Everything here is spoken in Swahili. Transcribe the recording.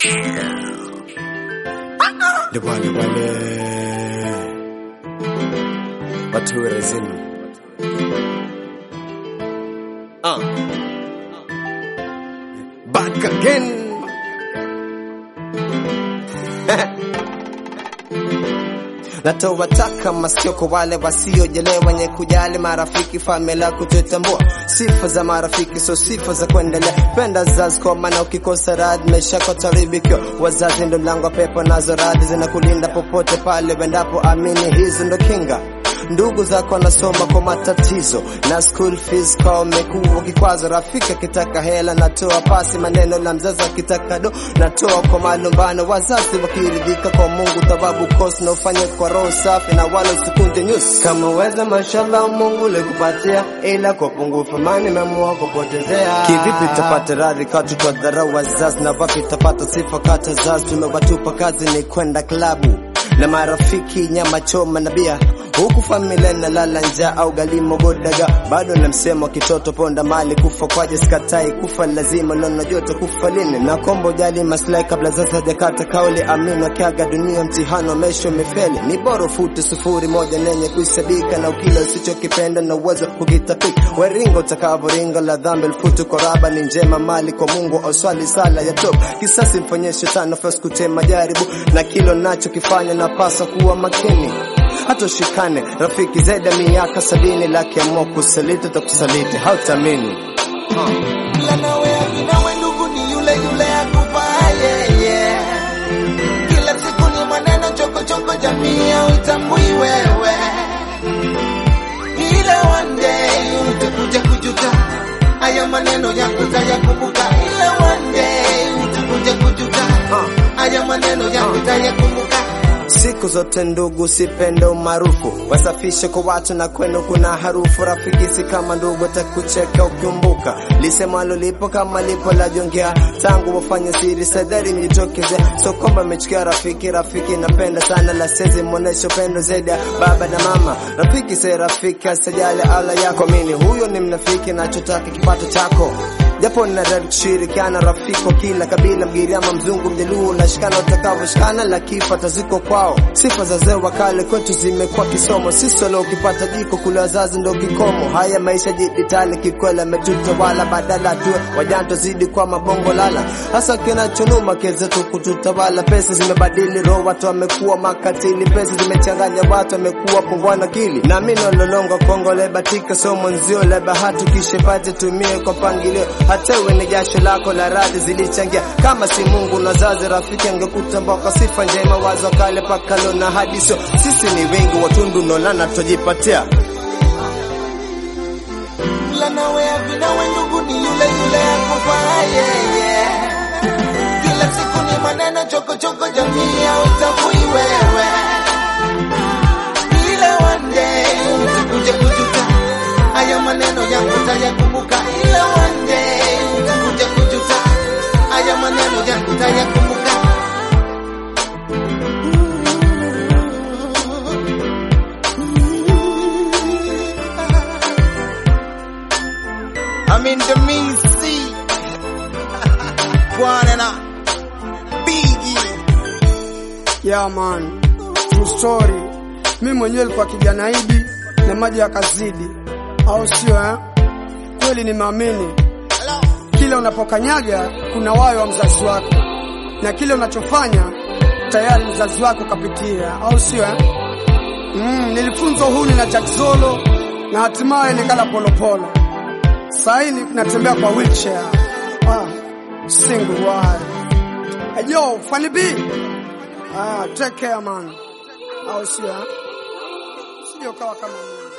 Le wale wale watu rezini uh. Back again natoa taka masikio kwa wale wasiojelewa, wenye kujali marafiki, familia kututambua. Sifa za marafiki sio sifa za kuendelea. Penda zazi kwa maana ukikosa radhi maisha yako taribikio. Wazazi ndo mlango wa pepo, nazo radhi zinakulinda popote pale wendapo. Amini hizo ndo kinga ndugu zako wanasoma kwa matatizo na school fees kwa umekuwa kikwazo. Rafiki akitaka hela natoa pasi, maneno la mzazi akitaka do natoa kwa malumbano. Wazazi wakiridhika kwa Mungu thawabu kosi na ufanye kwa roho safi na wala usikunje nyusi. Kama weza mashallah Mungu likupatia, ila kwa pungufu mani memua kupotezea. Kivipi tapata radhi katu kwa dharau wazazi, na wapi tapata sifa kata zazi? Tumewatupa kazi ni kwenda klabu na marafiki nyama choma na bia huku familia na lala njaa au galimo godaga bado na msemo kitoto ponda mali kufa kwaje sikatai kufa lazima nono joto kufa lini na kombo jali maslahi kabla sasa hajakata kauli amini akiaga dunia mtihano mesho umefeli ni bora ufute sufuri moja nenye kuisabika na ukila usichokipenda na uwezo kukitapika weringo utakavoringa la dhambi elfutu koraba ni njema mali kwa Mungu au swali sala ya top kisasi mfanyie shetani nafasi kutema jaribu na kilo nacho kifanya napasa kuwa makini hata ushikane rafiki zaidi ya miaka sabini lakiamua kusaliti utakusaliti hautamini Ila nawe akinawe ndugu ni yule yule akupaye yeah. Kila siku ni maneno choko choko, jamii uitambui wewe, ila one day utakuja kujuta haya maneno yako utayakumbuka, ila one day utakuja kujuta haya maneno yako utayakumbuka. Siku zote ndugu, sipende umaarufu, wasafishe kwa watu na kwenu kuna harufu. Rafiki si kama ndugu, atakucheka ukiumbuka lisemalo lipo kama lipo la jongea, tangu wafanye siri sadari mjitokeze. So kwamba mechukia rafiki, rafiki napenda sana la sezi mwonesho pendo zaidi ya baba na mama. Rafiki si rafiki, asijali ala yako, mini huyo ni mnafiki, nachotaka kipato chako japo nadari kushirikiana rafiki wa kila kabila, Mgiriama, Mzungu, Mjaluo, nashikana utakavyoshikana, la kifa taziko kwao. Sifa za zee wa kale kwetu zimekuwa kisomo, sisi leo ukipata jiko kule wazazi ndo kikomo. Haya maisha jiditali kikwela ametutawala, badala tuwe wajanto zidi kwa mabongo lala, hasa kinachonuma kezetu kututawala. Pesa zimebadili roho, watu wamekuwa makatili, pesa zimechanganya watu, wamekuwa pungwana akili. Na mimi nololonga Kongo lebatika somo nzio la bahati, kishepate tumie kwa pangilio hata uwe ni jasho lako la radhi zilichangia. Kama si Mungu na zazi, rafiki angekutambua kwa sifa njema, wazo kale pakalo na hadiso. Sisi ni wengi watundu nolana tujipatia ila nawe avinawe ndugu ni yule yule akufaye yeah. Kila siku ni maneno choko choko, jamii hautambui wewe, ila one day utakuja kujuta haya maneno yangu utayakumbuka, ila one day utakuja kujuta haya maneno yangu utayakumbuka. I'm in the mean sea. Bwana Biggie. Yeah man, true story. Mi mwenyewe nilikuwa kijana idi na maji yakazidi, au sio eh? Kweli nimeamini Hello. kile unapokanyaga kuna wayo wa mzazi wako, na kile unachofanya tayari mzazi wako kapitia, au sio eh? Mm, nilifunzwa uhuni na Jack Zolo na hatimaye nikala polopolo. Sasa hivi natembea kwa wheelchair. Ah, single wide. Hey, yo, Funny B. Ah, take care man. Au sio eh? Sio kawa kama mimi.